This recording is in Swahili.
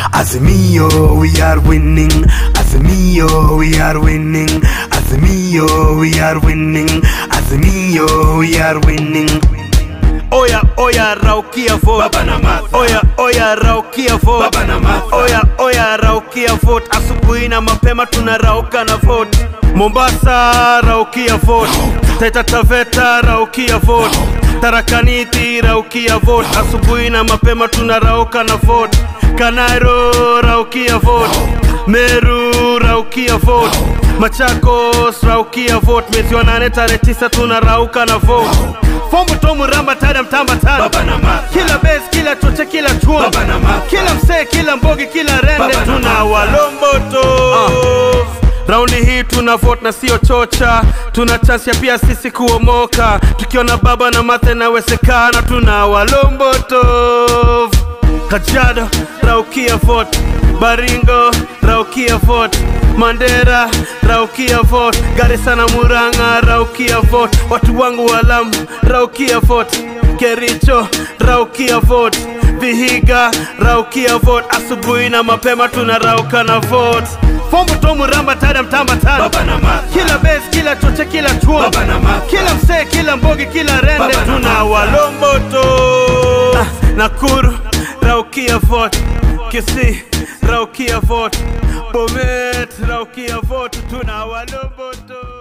Azimio, we are winning. Azimio, we are winning. Azimio, we are winning. Azimio, we are winning. Oya oya raukia vote Baba na Martha. Oya oya raukia vote Baba na Martha. Oya oya raukia vote Asubuhi na mapema tunarauka na vote Mombasa raukia vote Taita Taveta raukia vote Tarakaniti raukia vote Asubuhi na mapema tunarauka na vote Kanairo raukia vote Meru raukia vote Machakos raukia vote Mwezi wa nane tarehe tisa tunarauka na vote Fombo tomu ramba tada mtamba tada Baba na Martha. Kila base, kila choche, kila chuo Baba na Martha. Kila msee, kila mbogi, kila rende Baba na Tuna Martha. walomboto Raundi hii tuna vote na sio chocha Tuna chance ya pia sisi kuomoka Tukiona baba na mathe inawezekana Tuna walomboto Kajiado, Raukia vote Baringo, Raukia vote Mandera, Raukia vote Garissa na Murang'a, Raukia vote Watu wangu wa Lamu, Raukia vote Kericho, Raukia vote Vihiga, Raukia vote Asubuhi na mapema tunarauka na vote Fombo tomu ramba tada mtamba tada Baba na Martha. Kila base, kila choche, kila chuo Baba na Martha. Kila msee, kila mbogi, kila rende Baba na Tuna Martha. walomboto ah, Nakuru, Raukia vote Kisii, Raukia vote Bomet, Raukia vote Tuna walomboto